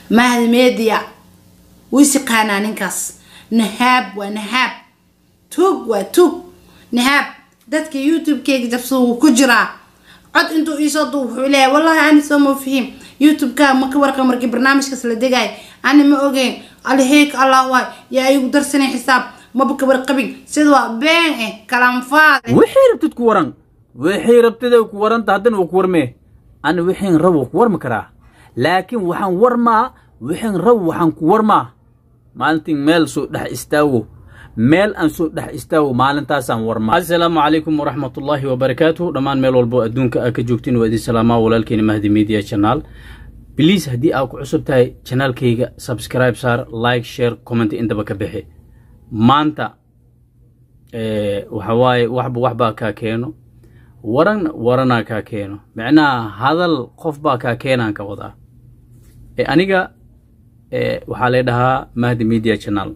mahdi media wis yaqaanaa ninkaas nahaab waa nahaab tuug waa tuug nahaab dadka youtube-keyga jabsada wuu ku jiraa cod intuu iisoo duu wuxuu leeyahay wallahi ani soo ma fihim youtube-ka ma ka warqa markii barnaamijkaas la degaay ani ma ogeyn aliheyk allah waay yaa igu darsanay xisaab maba ka warqabin sida waa been eh kalanfaade wixii rabtid ku waran wixii rabtida ku waranta haddana waa ku warmee ani wixiin rab waa ku warmi karaa laakiin waxaan warmaa wixiin rab waxaan ku warmaa maalintiin meel soo dhex istaago meel aan soo dhex istaago maalintaasaan warmaa assalaamu calaykum waraxmatullaahi wabarakaatuh dhammaan meel walbo adduunka aa ka joogtiin waa idin salaamaa walaalkeena mahdi media channel bliis haddii aa ku cusub tahay janaalkayga subscribe saar like share comment intaba ka bixi maanta waxa waaye waxba waxbaa kaa keeno waran waranaa kaa keeno micnaha hadal qof baa kaa keenaan ka wadaa aniga waxaa lay dhahaa mahdi media channel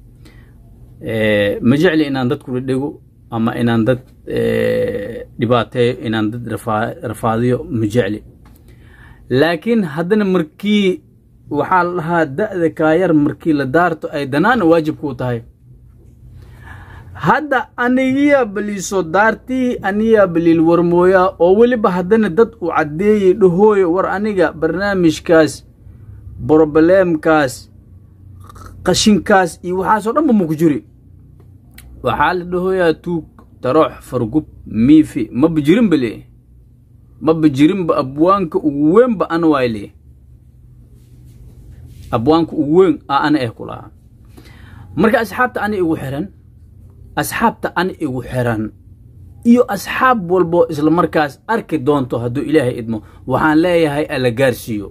ma jecli inaan dad kula dhego ama inaan dad dhibaateeyo inaan dad rafaadiyo ma jecli laakiin haddana markii waxaa la dhahaa da'da kaayar markii la daarto ay danaana waajib kuu tahay hadda anigiyaa baliiso daartii aniyaa baliil warmooyaa oo weliba haddana dad u caddeeyey dhahooyo war aniga barnaamijkaas brobleemkaas qashinkaas iyo waxaasoo dhanba maku jiri waxaa la dhahooyaa tuug daroox fargub miifi maba jirinba le maba jirinba abwaanka ugu weynba ana waay le abwaanka ugu weyn aa ana eh ku lahaa marka asxaabta ani igu xiran asxaabta ani igu xiran iyo asxaab walbo isla markaas arki doonto hadduu ilaahay idmo waxaan leeyahay ala gaarsiiyo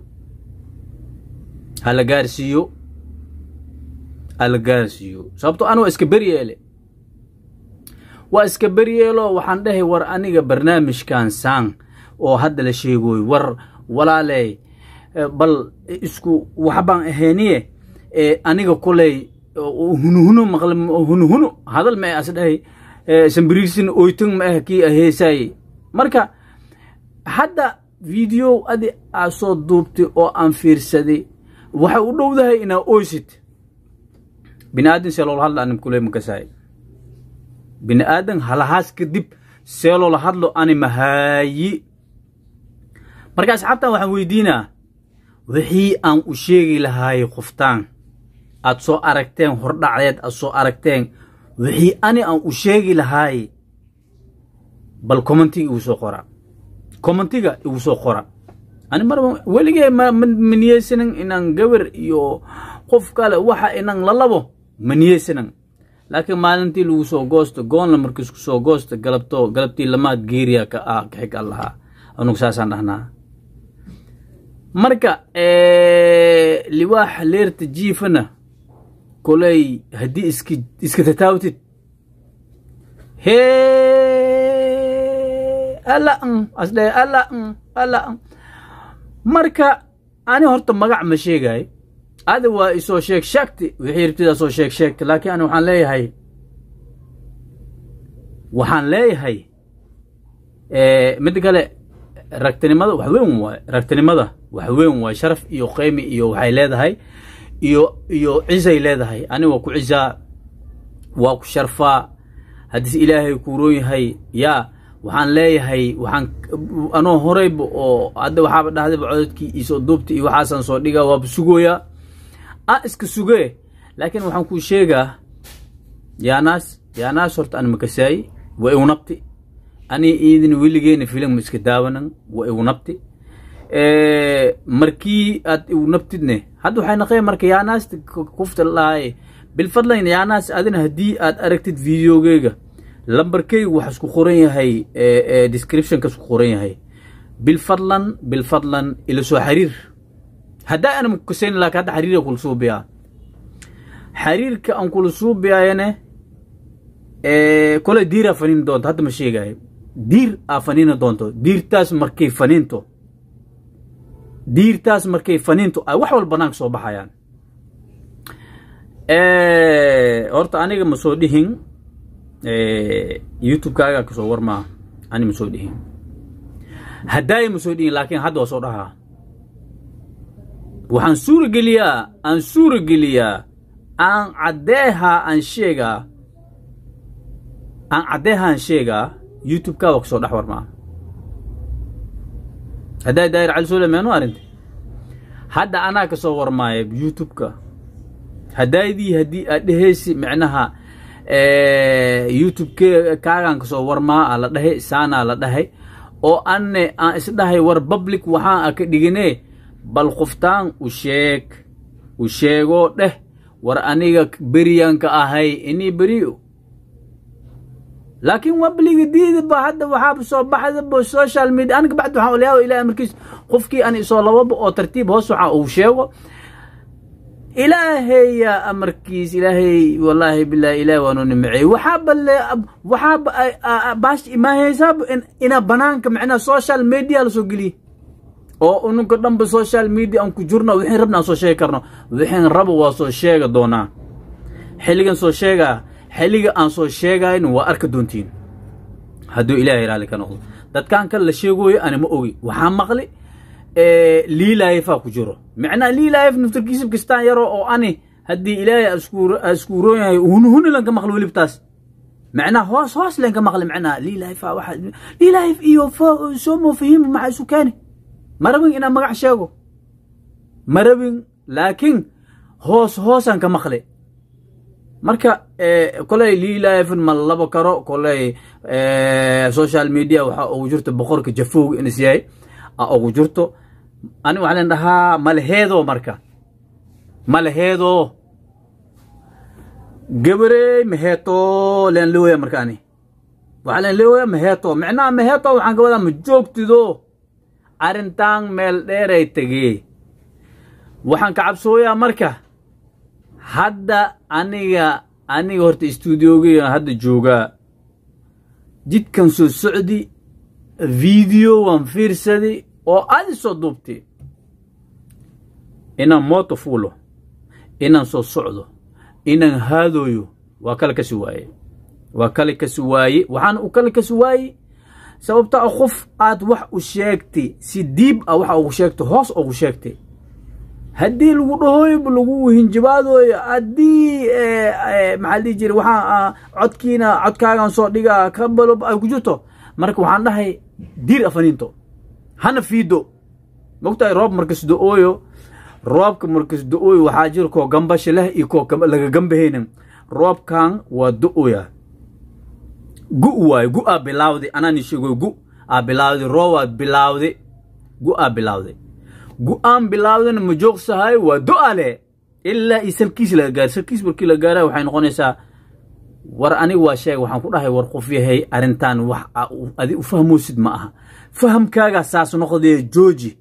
hala gaarsiiyo ala gaarsiiyo sababto ana waa iska beryeele waa iska beryeelo waxaan dhahay war aniga barnaamijkan saan oo hadda la sheegooyo war walaaley bal isku waxbaan ahayniye aniga koley hunuhuno maqle hunuhuno hadal ma as dhahay sambiriirsin oytan ma ah kii aheesaaye marka hadda video adi aa soo duubtay oo aan fiirsaday waxay u dhowdahay inaa oysid bini aadan seeloola hadlo anim kule makasaay bini aadan halahaas kadib seeloola hadlo ani mahaayi marka asxaabtan waxaan weydiinaa wixii aan u sheegi lahaayey qoftaan aad soo aragteen hordhacdeed aad soo aragteen wixii ani aan u sheegi lahaayey bal commentiga igu soo qora commentiga igu soo qora ani marba weligee ma niyeysanan inaan gabar iyo qof kale waxa inan lalabo ma niyeysanan laakiin maalintii lagu soo goosto goonla markiisku soo goosto galabto galabtii lamaad geeriya ka ah ka xig allahaa anugu saasaan dhahnaa marka liwaaxa leerta jiifana koley haddii iska iska tataawtid hee alla n asdhe alla n alla n marka ani horta magac ma sheegaay ada waa isoo sheeg sheegti wixii rabtidaa soo sheeg sheegta laakiin ani waxaan leeyahay waxaan leeyahay midda kale ragtinimada wax weyn waay ragtinimada wax weyn waay sharaf iyo qeymi iyo waxay leedahay iyo iyo cisay leedahay ani waa ku cisaa waa ku sharfaa haddiise ilaahay kuuroon yahay yaa waxaan leeyahay waxaan anoo horeyba oo hadda waxaaba dhahdayba cododkii iisoo duubta iyo waxaasaan soo dhigaa waaba sugooyaa a iska sugee laakiin waxaan kuu sheegaa yaanaas yaanaas horta an makasaayi waa igu nabti ani iidin weligeena filim iska daawanan waa igu nabti markii aad igu nabtidne hadda waxay naqeen marka yaanaasta kufta lahaye bilfadlan yaanaas adina haddii aad aragtid videogeyga lambarkeyga waxa isku qoran yahay descriptionka isku qoran yahay bilfadlan bilfadlan ila soo xiriir haddaa ana makukasayn laakiin hadda xiriira kula suubiyaa xiriirka aan kula suubiyaayane kole diir aa faniini doonto hadda ma sheegaayo diir aa faniini doonto diirtaas markay faniinto diirtaas markay faniinto ay wax wal banaanka soo baxayaan horta aniga ma soo dhihin youtube-kaaga kasoo war maaha ani ma soo dhihin haddaaya ma soo dhihin laakiin hadda waa soo dhahaa waxaan suurageliyaa aan suurageliyaa aan caddeehaa aan sheegaa aan caddeehaa aan sheegaa youtube-ka waa kasoo dhex warmaa haddaa daayir cali suule meenu arrinta hadda anaa kasoo warmaaya youtube-ka haddaydii haddii aad dhehaysi micnaha youtube-ke kaagaan kasoo warmaa aa la dhahay saanaa la dhahay oo anne aan isdhahay war public waxaan a ka dhiginee bal qoftaan u sheeg u sheegoo dheh war aniga beriyanka ahay inii beriyo laakiin wabliga diidaba hadda waxaaba soo baxdaba social media aniga bacdi waxaan olyaaba ilahi amarkiis qofkii an isoo lababa oo tartiib hoos waxaa uu sheego ilaahaya amarkiis ilaahay wallaahi bilahi ilahi waanu nimceey waxaaba le waxaaba baash imaahaysaaba ina banaanka macnaha social media lasoo geliye oo ununka dhanba social media aan ku jirno wixin rabna aan soo sheegi karno wixin raba waa soo sheega doonaa xilligan soo sheegaa xilliga aan soo sheegayno waa arka doontiin hadduu ilaahay raalli ka noqdo dadkan kale la sheegooyo ani ma ogi waxaa maqli liilaayefaa ku jiro macnaha liilaayef naftarkiisib kastaan yaro oo ani haddii ilaahay askuuroon yahay hunhuni lanka maqli welibtaas macnaha hoos hoos lanka maqli macnaha liilaayefaa waxa liilaayef iyo soo moofahima maxaa isu keeni ma rabin inaan magac sheego ma rabin laakiin hoos hoosaan ka maqli marka koley liilaayefin ma labo karo koley social media waxaa ugu jirto boqorka jafowga inis yahay a ugu jirto ani waxaa len dhahaa malaheedo marka malaheedo gabarey maheeto len leoya marka ani waxaa len leoya maheeto micnaha maheeto waxaan ka wadaa ma joogtido arrintan meel dheeray tegee waxaan ka cabsooyaa marka hadda aniga aniga horta stuudioga hadda joogaa jidkan soo socdi video waan fiirsadi oo adi soo duubti inaan mooto fuulo inaan soo socdo inaan haadooyo waa kale kasi waaye waa kale kasi waaye waxaan u kale kasi waaye sababta a qof aad wax u sheegtay si diib ah waxa ugu sheegtay hoos ugu sheegtay haddii lagu dhahooyo lagu hinjibaadooyo haddii maxaa dhihi jira waxaa codkiina codkaagan soo dhigaa kabalo ay ku jirto marka waxaan dhahay diir afaniinto hana fiido mogtahay roob markas do-ooyo roobka markas do-ooyo waxaa jira koo gambasha leh iyo koo laga gambahaynin roobkan waa do-oya gu waayo gu aa bilaawday anaan sheego gu aa bilaawday roobaad bilaawday gu aa bilaawday gu-aan bilaawdana ma joogsahayo waa do-ale ilaa iyo salkiis laga gaaro salkiis markii la gaara waxay noqonaysaa war aniga waa sheega waxaan ku dhahay war qof yahay arrintan wax adi u fahmoosid ma aha fahamkaagaa saas noqdee jooji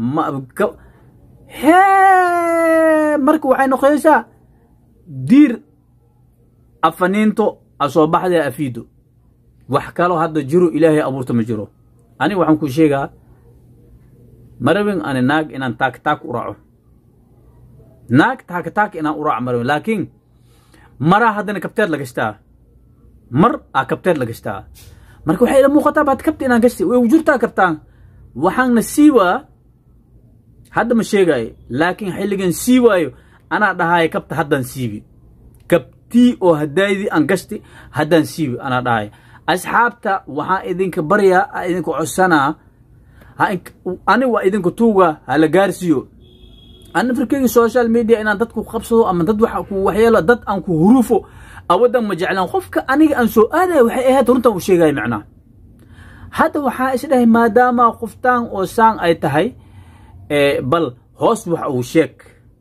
hee marka waxay noqonaysaa diir afaniinto a soo baxdee afiido wax kaloo hadda jiro ilaahay abuurta ma jiro aniga waxaan ku sheegaa marabin ani naag inaan taak taak u raaco naag taak taak inaan u raaco marabin laakiin maraa haddana kabteed la gashtaa mar aa kabteed la gashtaa marka waxay ila muuqataa baad kabta inaan gashtay way jirtaa kabtaan waxaanna sii waa hadda ma sheegaayo laakiin xilligan sii waayo anaa dhahaayo kabta haddaan siibi kabtii oo haddaydii aan gashtay haddaan siibi anaa dhahaayo asxaabta waxaan idinka baryaa idinka codsanaa ani waa idinka tuuga hala gaarsiiyo ana firkeyga social media inaan dadku qabsado ama dad wax ku waxyeelo dad aan ku huruufo awadan ma jeclaan qofka aniga aan soo aadaya waxay ahayd runtan u sheegaya macnaha hadda waxaa isdhahay maadaama qoftaan oo saan ay tahay bal hoos wax uu sheeg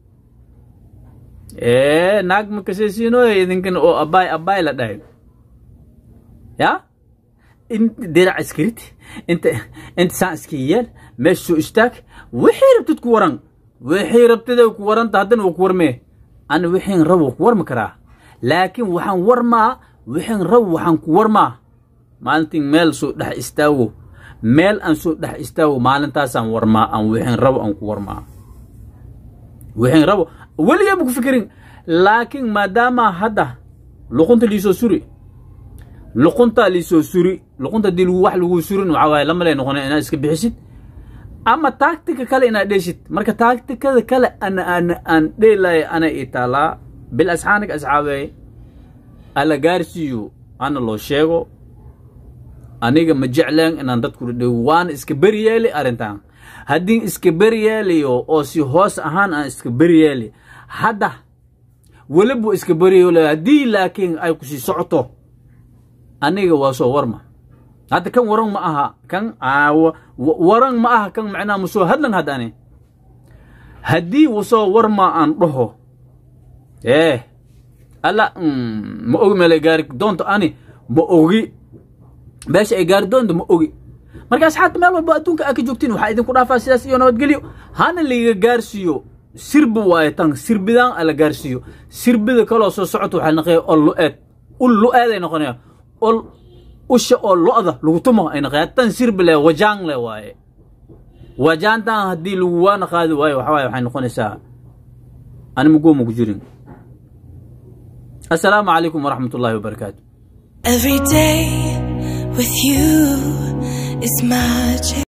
naag makasesiinoy idinkan oo abaay abaay la dhahay ya dirac iskarid inta inta saan iska yeel meesha soo istaag wixii rabtid ku waran wixii rabtid ku waranta haddana waa ku warmee ana wixiin rab waa ku warmi karaa laakiin waxaan warmaa wixiin rab waxaan ku warmaa maalintiin meel soo dhex istaago meel aan soo dhex istaago maalintaasaan warmaa aan wixiin rabo aan ku warmaa wixiin rabo weligeeba ku fikirin laakiin maadaama hadda luqunta liisoo suri luqunta liisoo suri luqunta haddii lagu wax lagu surin waxaa waaye lama lay noqonay inaad iska bixisid ama taagtika kale inaad dheeshid marka taagtikada kale ana ana aan dheelaya ana ii taalaa bil asxaanig asxaabeey alla gaarsiiyo ana loo sheego aniga ma jecleen inaan dadku dhadhow waana iska beri yeeli arrintan haddii iska beri yeelayo oo si hoos ahaan aan iska beri yeeli hadda welibu iska beri yeelayo haddii laakiin ay kusii socoto aniga waa soo warma hadda kan waran ma aha kan waran ma aha kan macnaha musoo hadlan haddani haddii wasoo warma aan dhaho eh alla ma ogi meelay gaari doonto ani ma ogi meesha ay gaari doonto ma ogi marka asxaabta meel walba adduunka aa ka joogtiin waxaa idinku dhaafaa sidaas iyo nabadgelyo hana laiga gaarsiiyo sirbi waaye tan sirbidaan ala gaarsiiyo sirbida kaloo soo socoto waxaa naqaya ol lu-eed ul lu-eed ay noqonaya ol usha oo lo-da lagu tumo ay naqaya tan sirbi le wajaan le waaye wajaantan haddii lagu waana qaadi waayo waxa waaye waxay noqonaysaa ani magooma ku jirin السلام عليكم ورحمة الله وبركاته Every day with you is magic.